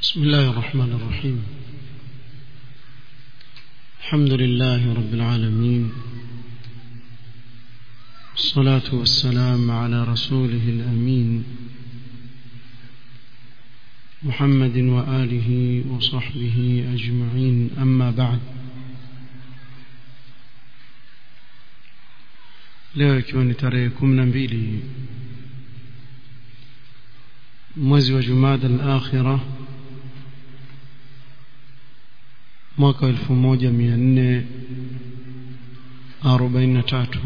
بسم الله الرحمن الرحيم الحمد لله رب العالمين الصلاة والسلام على رسوله الأمين محمد وآله وصحبه أجمعين أما بعد leo ikiwa ni tarehe kumi na mbili mwezi wa jumada al-akhira mwaka elfu moja mia nne arobaini na tatu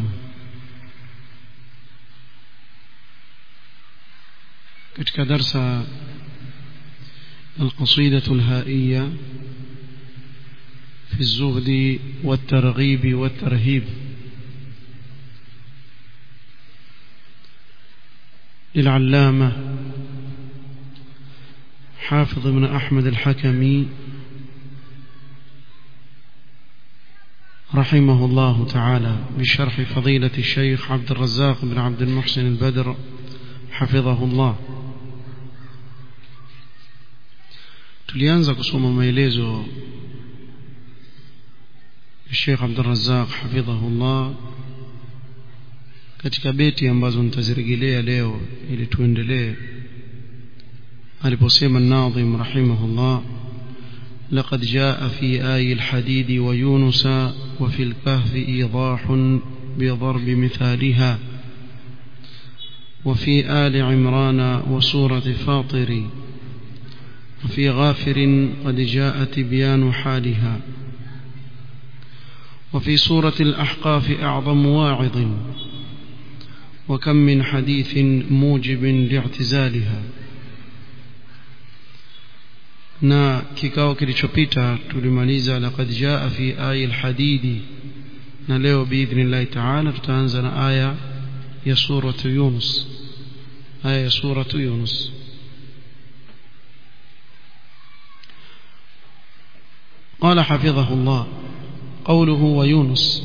katika darsa القصيدة الهائية في الزهد والترغيب والترهيب للعلامة حافظ بن أحمد الحكمي رحمه الله تعالى بشرح فضيلة الشيخ عبد الرزاق بن عبد المحسن البدر حفظه الله tulianza kusoma maelezo ya Sheikh Abdul Razzaq hafidhahullah katika beti ambazo nitazirejelea leo ili tuendelee aliposema الناظم رحمه الله لقد جاء في آي الحديد ويونس وفي الكهف إيضاح بضرب مثالها وفي آل عمران وسورة فاطر وفي غافر قد جاء تبيان حالها وفي سورة الأحقاف أعظم واعظ وكم من حديث موجب لاعتزالها na kikao kilichopita tulimaliza laqad jaa fi aya alhadidi na leo biidhnillahi taala tutaanza na aya ya suratu yunus aya ya suratu yunus قال حفظه الله قوله ويونس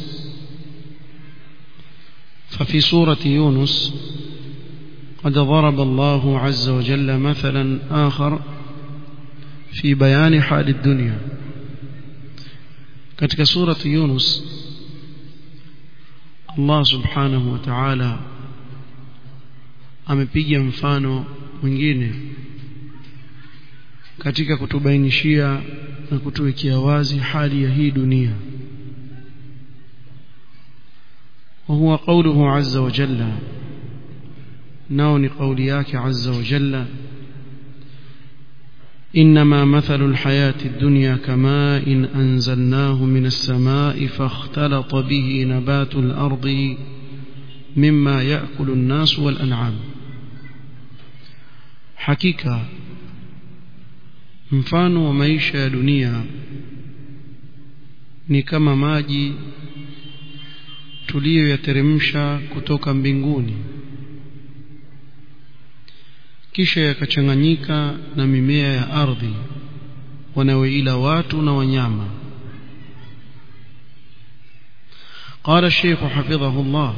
ففي سورة يونس قد ضرب الله عز وجل مثلا آخر في بيان حال الدنيا katika surati Yunus Allah subhanahu wa ta'ala amepiga mfano mwingine katika kutubainishia na kutuwekea wazi hali ya hii dunia وهو قوله عز وجل نون قولياك عز وجل إنما مثل الحياة الدنيا كماء إن أنزلناه من السماء فاختلط به نبات الأرض مما يأكل الناس والأنعام حقيقة mfano wa maisha ya dunia ni kama maji tuliyoyateremsha kutoka mbinguni kisha yakachanganyika na mimea ya ardhi wanaoila watu na wanyama قال الشيخ حفظه الله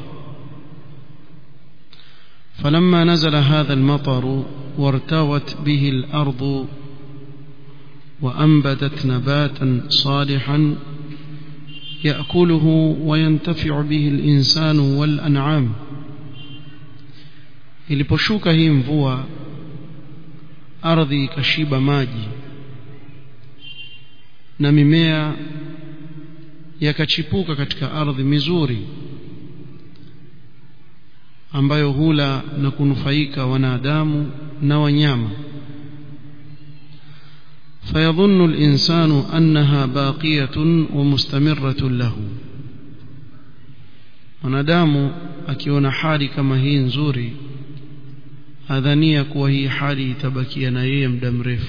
فلما نزل هذا المطر وارتوت به الأرض وأنبتت نباتا صالحا يأكله وينتفع به الإنسان والأنعام iliposhuka hii mvua ardhi ikashiba maji na mimea yakachipuka katika ardhi mizuri ambayo hula na kunufaika wanadamu na wanyama فيظن الإنسان أنها باقية ومستمرة له wanadamu akiona hali kama hii nzuri adhania kuwa hii hali itabakia na yeye muda mrefu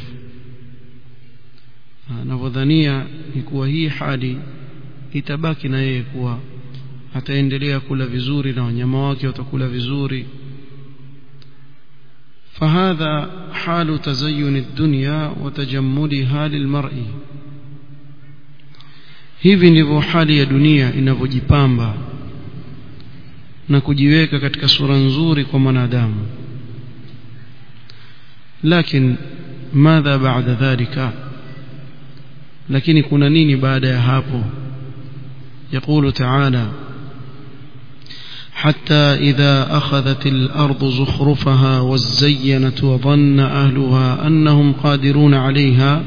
anavyodhania ni kuwa hii hali itabaki na yeye kuwa ataendelea kula vizuri na wanyama wake watakula vizuri فهذا حال تزين الدنيا وتجملها للمرء hivi ndivyo hali ya dunia inavyojipamba na kujiweka katika sura nzuri kwa mwanadamu لكن madha ba'da dhalika lakini kuna nini baada ya hapo يقول تعالى حتى إذا أخذت الأرض زخرفها وزينت وظن أهلها أنهم قادرون عليها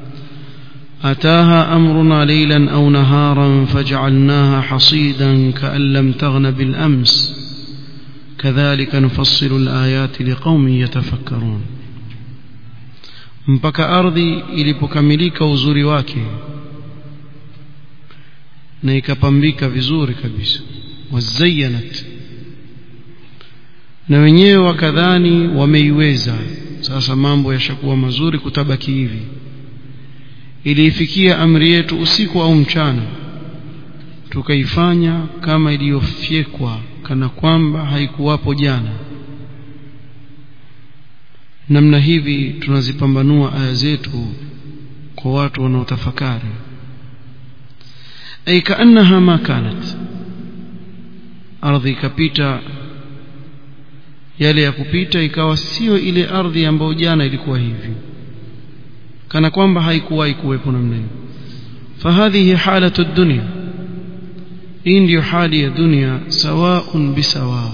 أتاها أمرنا ليلا أو نهارا فجعلناها حصيدا كأن لم تغن بالأمس كذلك نفصل الآيات لقوم يتفكرون mpaka ardhi ilipokamilika uzuri wake na ikapambika vizuri kabisa wazayanat na wenyewe wakadhani wameiweza sasa mambo yashakuwa mazuri kutabaki hivi iliifikia amri yetu usiku au mchana tukaifanya kama iliyofyekwa kana kwamba haikuwapo jana namna hivi tunazipambanua aya zetu kwa watu wanaotafakari ay kaannaha ma kanat ardhi ikapita yale ya kupita ikawa sio ile ardhi ambayo jana ilikuwa hivi kana kwamba haikuwahi kuwepo namna hiyo fahadhihi halatu dunya hii ndiyo hali ya dunia sawaun bisawa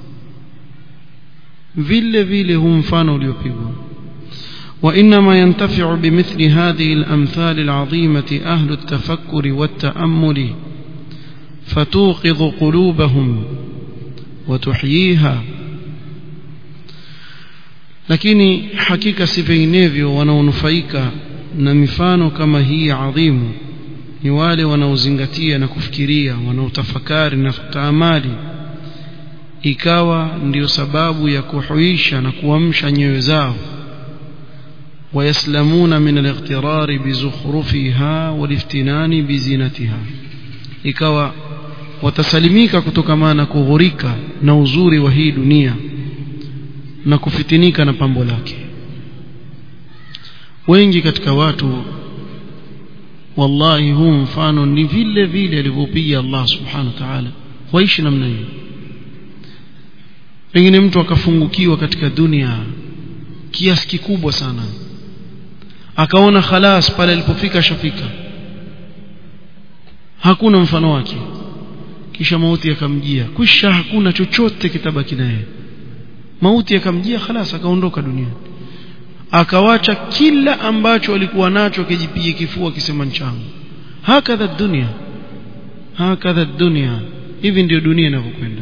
vile vile huu mfano uliopigwa وإنما ينتفع بمثل هذه الأمثال العظيمة أهل التفكر والتأمل فتوقظ قلوبهم وتحييها lakini hakika si vinginevyo wanaonufaika na mifano kama hii adhimu ni wale wanaozingatia na kufikiria wanaotafakari na kutaamali ikawa ndiyo sababu ya kuhuisha na kuamsha nyoyo zao ويسلمون من الاغترار بزخرفها والافتنان بزينتها ikawa watasalimika kutokana na kughurika na uzuri wa hii dunia na kufitinika na pambo lake wengi katika watu wallahi huu mfano ni vile vile alivyopiga Allah subhanahu wa ta'ala waishi namna hiyo pengine mtu akafungukiwa katika dunia kiasi kikubwa sana akaona khalas pale alipofika shafika hakuna mfano wake kisha mauti yakamjia kisha hakuna chochote kitabaki naye mauti yakamjia khalas akaondoka duniani akawacha kila ambacho alikuwa nacho akijipiga kifua akisema nchangu hakadha dunia hakadha dunia hivi ndio dunia inavyokwenda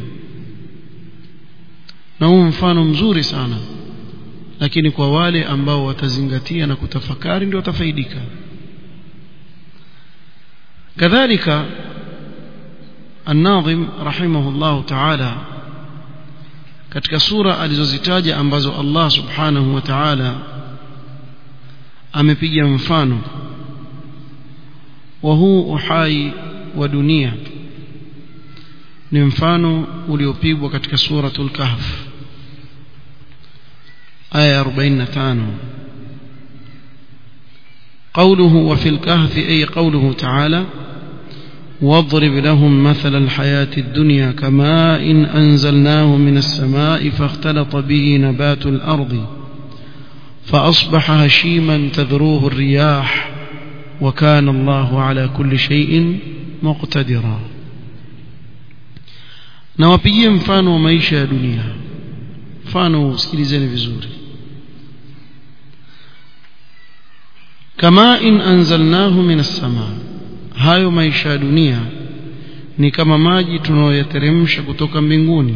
na huu mfano mzuri sana lakini kwa wale ambao watazingatia na kutafakari ndio watafaidika kadhalika الناظم رحمه الله تعالى katika sura alizozitaja ambazo Allah subhanahu wa ta'ala amepiga mfano wa huu uhai wa dunia ni mfano uliopigwa katika suratul kahf aya 45 قوله وفي الكهف أي قوله تعالى واضرب لهم مثل الحياة الدنيا كماء إن أنزلناه من السماء فاختلط به نبات الأرض فأصبح هشيما تذروه الرياح وكان الله على كل شيء مقتدرا nawapigie mfano wa maisha ya dunia mfano usikilizeni vizuri kama in anzalnahu min as-samaa hayo maisha ya dunia ni kama maji tunayoyateremsha kutoka mbinguni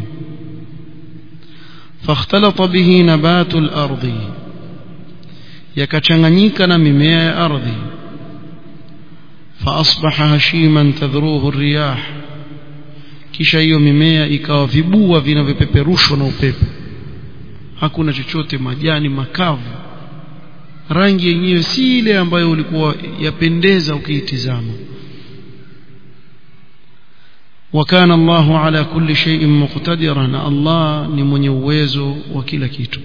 fakhtalata bihi nabatu al-ardi yakachanganyika na mimea ya ardhi faasbaha hashiman tadhruhu riyah kisha hiyo mimea ikawa vibua vinavyopeperushwa na upepo hakuna chochote majani makavu rangi yenyewe si ile ambayo ulikuwa yapendeza ukiitizama وكان الله على كل شيء مقتدرا الله ni mwenye uwezo wa kila kitu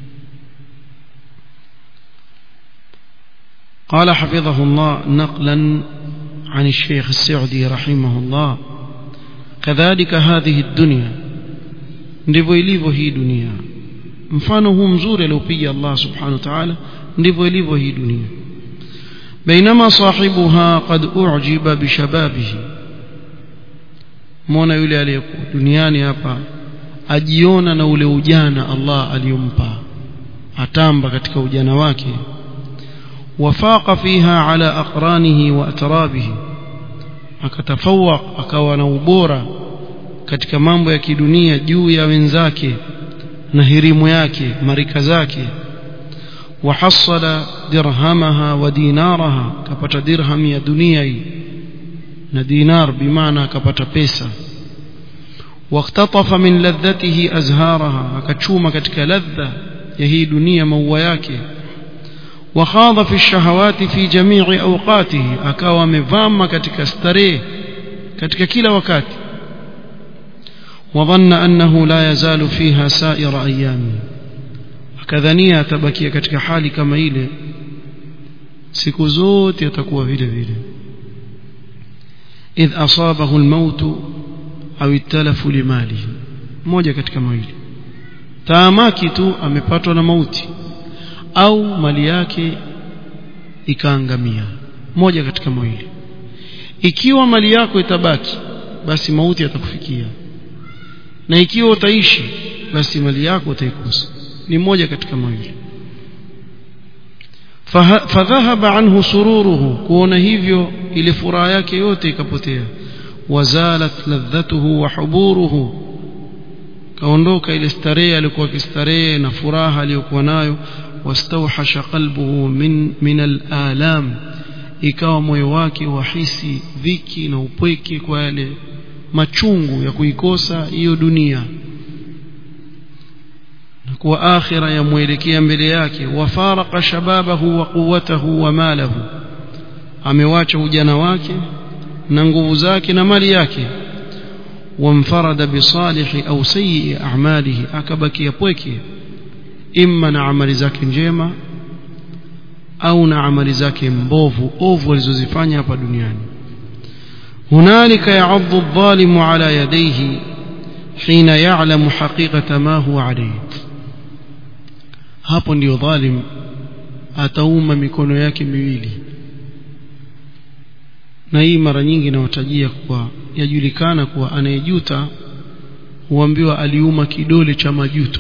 قال حفظه الله نقلا عن الشيخ السعدي رحمه الله كذلك هذه الدنيا ndivyo ilivyo hii dunia mfano huu mzuri aliopiga Allah subhanahu wa ta'ala ndivyo ilivyo hii dunia bainama sahibuha qad ujiba bishababihi muona yule aliyekuwa duniani hapa ajiona na ule ujana Allah aliyompa atamba katika ujana wake wafaqa fiha ala aqranihi wa atrabihi akatafawaq akawa na ubora katika mambo ya kidunia juu ya wenzake na hirimu yake marika zake وحصل درهمها ودينارها كبت درهم يا دنيا na dinar bimaana akapata pesa واختطف من لذته أزهارها akachuma katika ladha ya hii dunia maua yake وخاض في الشهوات في جميع أوقاته akawa amevama katika starehe katika kila wakati وظن أنه لا يزال فيها سائر أيامه akadhania atabakia katika hali kama ile siku zote atakuwa vile vile idh asabahu almaut au italafu limalihi moja katika mawili taamaki tu amepatwa na mauti au mali yake ikaangamia moja katika mawili ikiwa mali yako itabaki basi mauti yatakufikia na ikiwa utaishi basi mali yako utaikosa ni moja katika mawili fadhahaba anhu sururuhu kuona hivyo ile furaha yake yote ikapotea wazalat ladhatuhu wa huburuhu kaondoka ile starehe alikuwa kistarehe na furaha aliyokuwa nayo wastawhasha qalbuhu min min alalam ikawa moyo wake wahisi dhiki na upweke kwa yale machungu ya kuikosa hiyo dunia kuwa akhira yamwelekea mbele yake wafaraka shababahu wa quwwatahu wa malahu amewacha ujana wake na nguvu zake na mali yake wamfarada bisalihi au sayyi a'malihi akabakia pweke imma na amali zake njema au na amali zake mbovu ovu alizozifanya hapa duniani hunalika ya'adhu adh-dhalimu ala yadayhi hina ya'lamu haqiqata ma huwa alayhi hapo ndio dhalim atauma mikono yake miwili na hii mara nyingi nawatajia kuwa yajulikana kuwa anayejuta huambiwa aliuma kidole cha majuto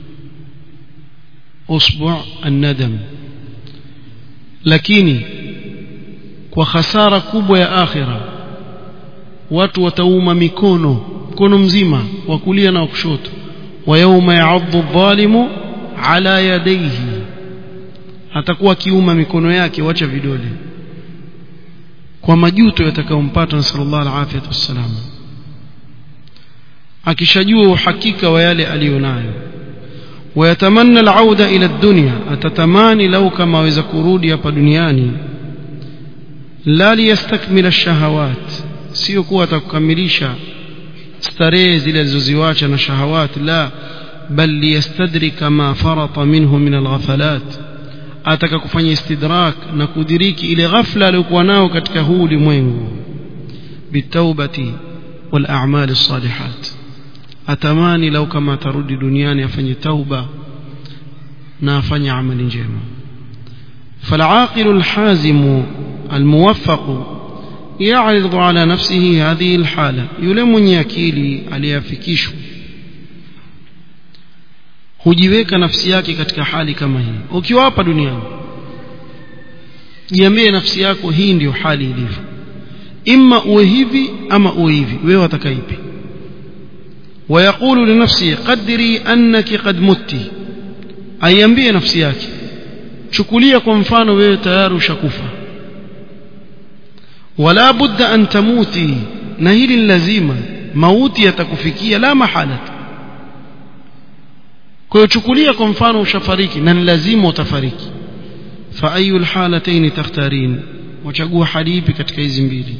usbu an-nadam lakini kwa hasara kubwa ya akhira watu watauma mikono mkono mzima wa kulia na wa kushoto wa yauma ya'adhu adh-dhalimu ala yadayhi atakuwa kiuma mikono yake wacha vidole kwa majuto yatakayompata na sallallahu alaihi wasallam akishajua uhakika wa yale aliyonayo ويتمنى العودة إلى الدنيا أتتماني لو كما وإذا كرودي hapa duniani لا ليستكمل الشهوات sio kuwa atakukamilisha starehe zile alizoziwacha na shahawat la bal liyastadrika ma farata minhu min alghafalat ataka kufanya istidrak na kudiriki ile ghafla aliyokuwa nao katika huu ulimwengu bitaubati wal a'mal as-salihat atamani lau kama atarudi duniani afanye tauba na afanye amali njema فالعاقل الحازم الموفق يعرض على نفسه هذه الحالة يلم يكيلي aliyafikishwa hujiweka nafsi yake katika hali kama hii ukiwa hapa duniani jiambie nafsi yako hii ndiyo hali ilivyo imma uwe hivi ama uwe hivi wewe wataka ipi ويقول لنفسه قدري أنك قد مت aiambie nafsi yake chukulia kwa mfano wewe tayari ushakufa wala budda an tamuti na hili ni lazima mauti yatakufikia la mahala kwa hiyo chukulia kwa mfano ushafariki na ni lazima utafariki fa ayu alhalatayn takhtarin wachagua hali ipi katika hizi mbili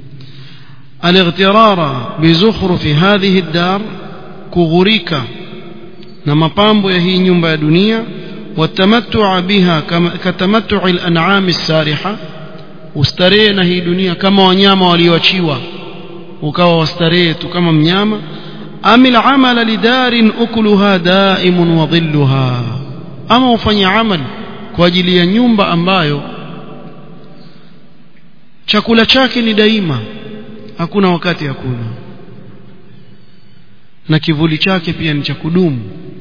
الاغترار بزخرف هذه الدار كغريكا na mapambo ya hii nyumba ya dunia watamattua biha katamattu al-an'am as-sariha ustarehe na hii dunia kama wanyama walioachiwa ukawa wastarehe tu kama mnyama amil amala lidarin ukuluha daimun wa dhilluha ama ufanye amal kwa ajili ya nyumba ambayo chakula chake ni daima hakuna wakati hakuna na kivuli chake pia ni cha kudumu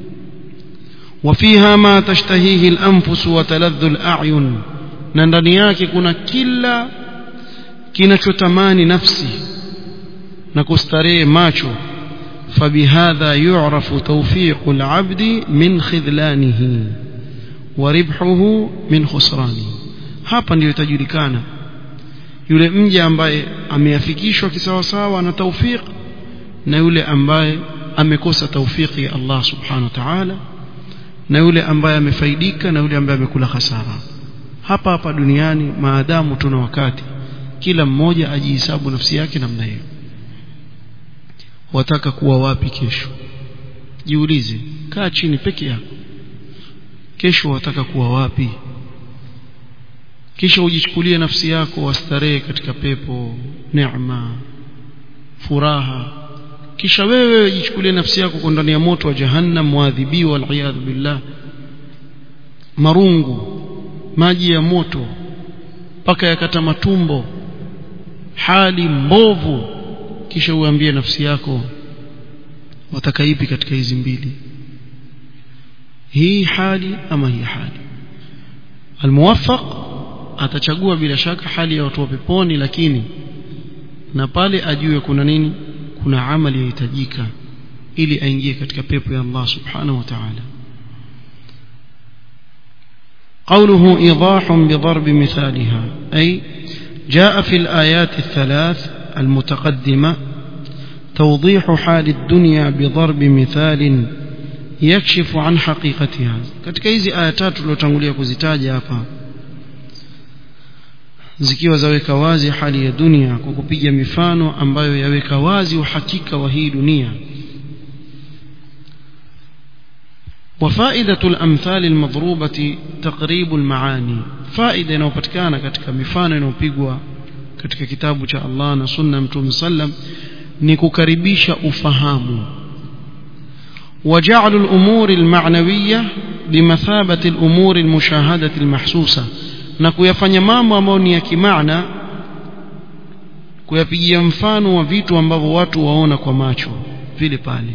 وفيها ما تشتهيه الأنفس وتلذ الأعين na ndani yake kuna kila kinachotamani nafsi na kustarehe macho فبهذا يعرف توفيق العبد من خذلانه وربحه من خسرانه hapa ndio itajulikana yule mja ambaye ameafikishwa kisawasawa na tawfiq na yule ambaye amekosa tawfiki ya Allah subhanahu wa ta'ala na yule ambaye amefaidika na yule ambaye amekula hasara hapa hapa duniani maadamu tuna wakati kila mmoja ajihesabu nafsi yake namna hiyo wataka kuwa wapi kesho jiulize kaa chini peke yako kesho wataka kuwa wapi kisha ujichukulie nafsi yako wastarehe katika pepo neema furaha kisha wewe jichukulie nafsi yako kwa ndani ya moto wa jahannam muadhibiwa waliyadhu billah marungu maji ya moto mpaka yakata matumbo hali mbovu kisha uambie nafsi yako wataka ipi katika hizi mbili hii hali ama hii hali almuwaffaq atachagua bila shaka hali ya watu wa peponi lakini na pale ajue kuna nini kuna amali yahitajika ili aingie katika pepo ya Allah subhanahu wa ta'ala قوله إيضاح بضرب مثالها أي جاء في الآيات الثلاث المتقدمة توضيح حال الدنيا بضرب مثال يكشف عن حقيقتها katika hizi aya tatu tulizotangulia kuzitaja hapa zikiwa zaweka wazi hali ya dunia kwa kupiga mifano ambayo yaweka wazi uhakika wa hii dunia وفائدة الأمثال المضروبة تقريب المعاني فائدة inayopatikana katika mifano inayopigwa katika kitabu cha Allah na sunna mtume sallam ni kukaribisha ufahamu وجعل الأمور المعنوية بمثابة الأمور المشاهدة المحسوسة na kuyafanya mambo ambayo ni ya kimaana kuyapigia mfano wa vitu ambavyo watu waona kwa macho vile pale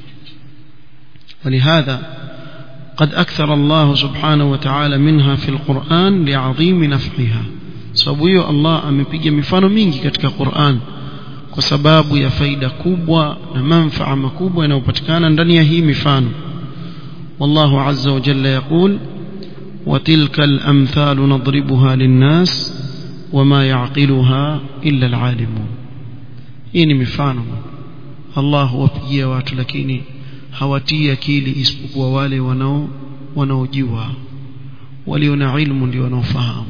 ولهذا قد أكثر الله سبحانه وتعالى منها في القرآن لعظيم نفعها sababu hiyo Allah amepiga mifano mingi katika Qur'an kwa sababu ya faida kubwa na manfaa makubwa yanayopatikana ndani ya hii mifano والله عز وجل يقول وتلك الأمثال نضربها للناس وما يعقلها إلا العالمون hii ni mifano Allah huwapigia watu lakini hawatii akili isipokuwa wale wanao wanaojua walio na ilmu ndio wanaofahamu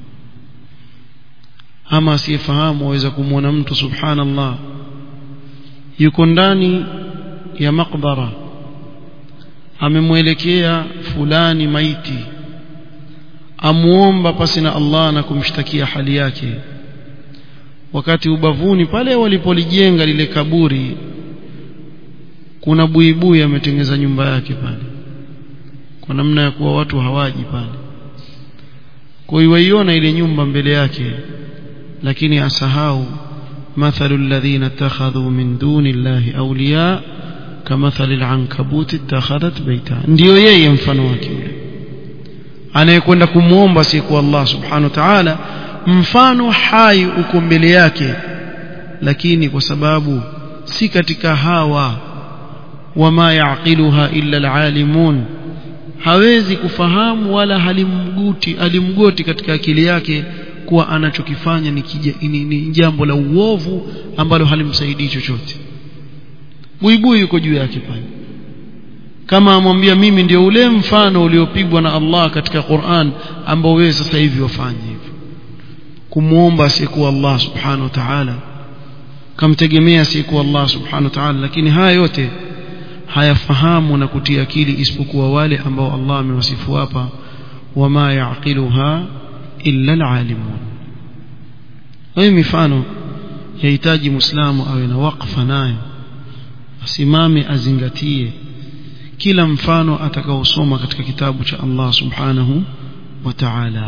ama asiyefahamu waweza kumwona mtu subhanallah yuko ndani ya makbara amemwelekea fulani maiti amuomba pasi na Allah na kumshtakia hali yake wakati ubavuni pale walipolijenga lile kaburi kuna buibui ametengeza nyumba yake pale kwa namna ya kuwa watu hawaji pale kwa hiyo waiona ile nyumba mbele yake lakini asahau mathalu alladhina ittakhadhu min duni llahi awliya kamathali alankabut ittakhadhat baita ndio yeye mfano wake yule anayekwenda kumwomba siku Allah subhanahu wa ta'ala mfano hai uko mbele yake lakini kwa sababu si katika hawa wama yaqiluha illa alalimun hawezi kufahamu wala halimguti alimgoti katika akili yake kuwa anachokifanya ni, ni, ni jambo la uovu ambalo halimsaidii chochote buibui yuko juu yake pale kama amwambia mimi ndio ule mfano uliopigwa na Allah katika Qur'an ambao wewe sasa hivi wafanye hivyo kumuomba asiyekuwa Allah subhanahu wa ta'ala kamtegemea asiyekuwa Allah subhanahu wa ta'ala lakini haya yote hayafahamu na kutia akili isipokuwa wale ambao Allah amewasifu hapa wama yaqiluha illa alalimun hiyo mifano yahitaji muislamu awe na wakfa nayo asimame azingatie kila mfano atakaosoma katika kitabu cha Allah subhanahu وتعالى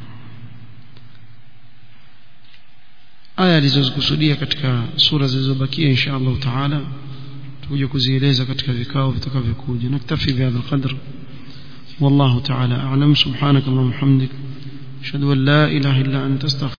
aya alizozikusudia katika sura zilizobakia insha Allah taala tuje kuzieleza katika vikao vitakavyokuja naktafi bihadha alqadr والله تعالى أعلم سبحانك اللهم وبحمدك أشهد أن لا إله إلا أنت استغفرك